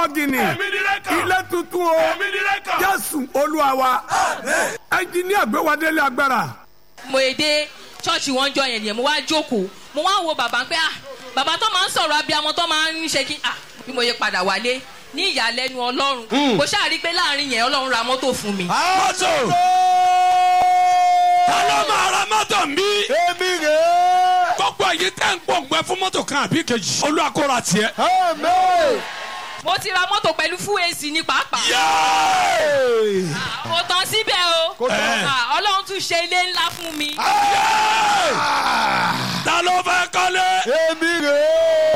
bọ́gìnì Èmi ni rẹ́kà. ilé tuntun o Èmi ni rẹ́kà. jésù olúwa wa ẹnjìníà gbéwádélé agbára mo èdè ṣọ́ọ̀ṣì wọn jọ yẹn nìyẹn mo wá jókòó mo wá wo bàbá pé ah bàbá tó máa ń sọ̀rọ̀ abiyamọ tó máa ń ṣe kí ah bí mo yẹ padà wálé ní ìyàlẹ́nu ọlọ́run mo ṣáà pé láàrin yẹn ọlọ́run ra mọ́tò fún mi. mọ́tò. ta ló máa ra mọ́tò ń bí. èmi rèé. gbogbo èyí tẹ́ ń pòǹgbẹ fún mọ́tò kan àbí kejì. olúwa kó ra tiẹ̀. amen. mo ti ra mọ́tò pẹ̀lú full AC ní pàápàá. Yéé! mo tán síbẹ̀ o Kò tán. Ah, ọlọ́run tún ṣe ilé ńlá fún mi. ta ló fẹ́ kọ́lé. èmi rèé.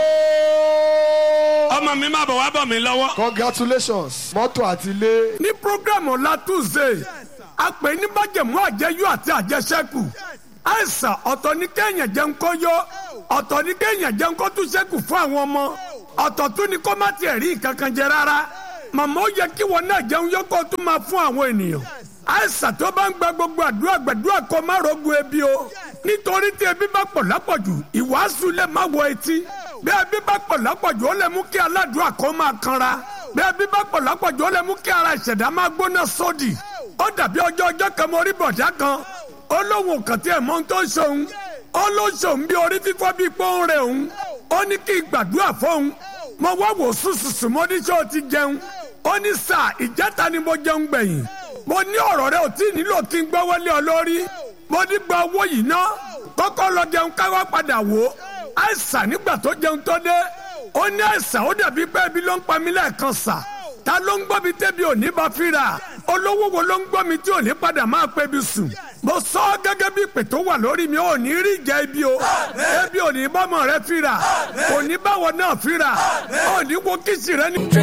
ọmọ mi máa bọ̀ wá bọ̀ mí lọ́wọ́. congratulations mọ́tò àti ilé. ní programu ọ̀la tuesday a pè ní májẹ̀mú àjẹyó àti àjẹsẹ́kù àìsàn ọ̀tọ̀ ní kéèyàn jẹun kó yó ọ̀tọ̀ ní kéèyàn jẹun kó tún ṣẹ́kù fún àwọn ọmọ ọ̀tọ̀ tún ní kó má tiẹ̀ rí nǹkan kan jẹ rárá màmá ó yẹ kí wọn náà jẹun yó kó tún máa fún àwọn ènìyàn àìsàn tó bá ń gba gbogbo àdúrà gbàdúrà kó má rogun ebi o nítorí tí ebi bá pọ̀ lápọ̀jù ìwàásù lè má wọ etí bí ebi bá pọ̀ lápọ̀jù ó lè mú kí aládùúrà kó máa kanra bí ebi bá pọ̀ lápọ̀jù ó lè mú kí ara ìṣẹ̀dá máa gbóná sódì ó dàbí ọjọ́ ọjọ́ kan mo rí bọ̀dá kan ó lóun kàn tí ẹ̀ mọ́ tó ń ṣòun ó ló ń ṣòun bí orí fífọ́ bí pọ́n rẹ̀ òun ó ní kí n gbàdúrà fóun mo wá wò sùsùsù mo ní ṣé o ti jẹun ó ní sà ìjẹta ni mo jẹun gbẹ̀yìn mo ní ọ̀rọ̀ rẹ ò tí ì nílò kí n gbọ́ wọlé ọ lórí mo ní gba owó yìí ná kọ́kọ́ lọ jẹun káwá padà wò ó àìsàn nígbà tó jẹun tó dé ó ní àìsàn ó dàbí pé ebi ló ń pa mí lẹ́ẹ̀kan sà ta ló ń gbọ́ mi tẹ́bi òní bá fíra olówó wo ló ń gbọ́ mi tí òní padà máa pẹ́ bi sùn mo sọ ọ́ gẹ́gẹ́ bí ìpè tó wà lórí mi ò ní rí ìjà ibi o ebi òní bọ́mọ rẹ fíra òní báwọ náà fíra òní wo kìsì rẹ ní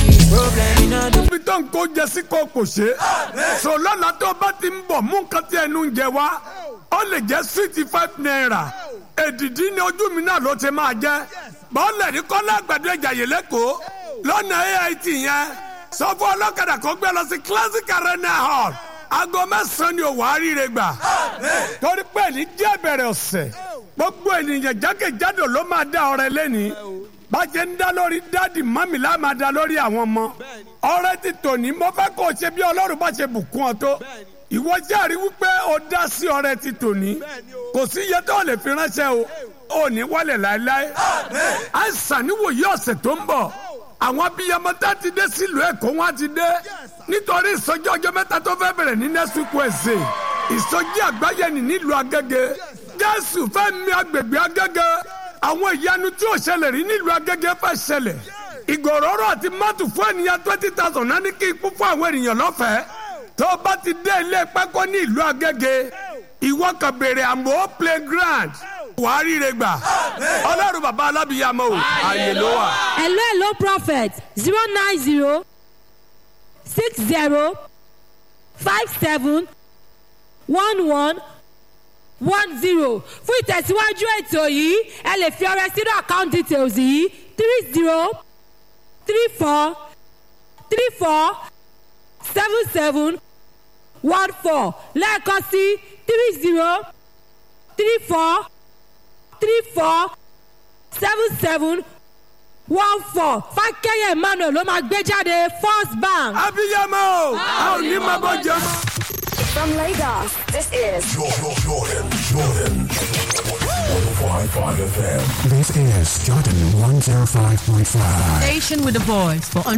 ibi tó ń kó jẹ sí kó kò ṣe. sọ lọ́la tó bá ti ń bọ̀ mú nǹkan tí ẹnu ń jẹ wá ó lè jẹ́ sixty five naira èdìdí ni ojú mi náà ló ti máa jẹ́ bọ́ọ̀lù ní kọ́lá àgbàdo ìjàyè lẹ́kọ̀ọ́ lọ́nà ait yẹn sọ fún ọlọ́kadà kó gbé lọ sí classic arena hall aago mẹ́sàn-án ni òwò àríire gbà torí pé ní díẹ̀ bẹ̀rẹ̀ ọ̀sẹ̀ gbogbo ènìyàn jákèjádò ló máa dá ọrẹ lẹ́ni bàjẹ́ ń dá lórí dáàdì mọ́mì lá máa dá lórí àwọn ọmọ ọrẹ ti tòní mo fẹ́ kó o ṣe bí ọlọ́run bá ṣe bùkún ọ tó ìwọ jẹ́rìí wípé o dá sí ọrẹ ti tòní kò sí iye tó lè fi ránṣẹ́ o ò ní wálẹ̀ láéláé àìsàn níwòye ọ̀sẹ̀ tó ń bọ̀ àwọn abiyamọ tá ti dé sílùú èkó wọn ti dé nítorí ìsọjí ọjọ́ mẹ́ta tó fẹ́ bẹ̀rẹ̀ ní next week Wednesday ìsọjí àgbáyé ni nílùú agége jésù fẹ́ mi agbègbè agége àwọn ìyanu tí ò ṣẹlẹ̀ rí nílùú agége fẹ́ ṣẹlẹ̀ ìgòròrò àti mọ́tò fún ènìyàn twenty thousand náà ní kí ikú fún àwọn ènìyàn lọ́fẹ̀ẹ́ tó o bá ti dé ilé pákó ní ìlú agége ìwọ kan béèrè àmọ́ playground wàá ríre gbà ọlọ́run bàbá alábìyàmọ́ o àyè ló wà. hello hello prophet zero nine zero six zero five seven one one one zero fún ìtẹ̀síwájú ètò yìí ẹ lè fi ọrẹ sínú account details yìí three zero three four three four seven seven one four lẹ́ẹ̀kan sí three zero three four three four seven seven one four fákẹ́yẹ̀ emmanuel ló máa gbé jáde first bank. abiyamọ o a ò ní máa bọ jẹ mọ. From Lagos, this is Jordan, Jordan, Jordan. 105.5 FM. This is Jordan 105.5. Station with a voice for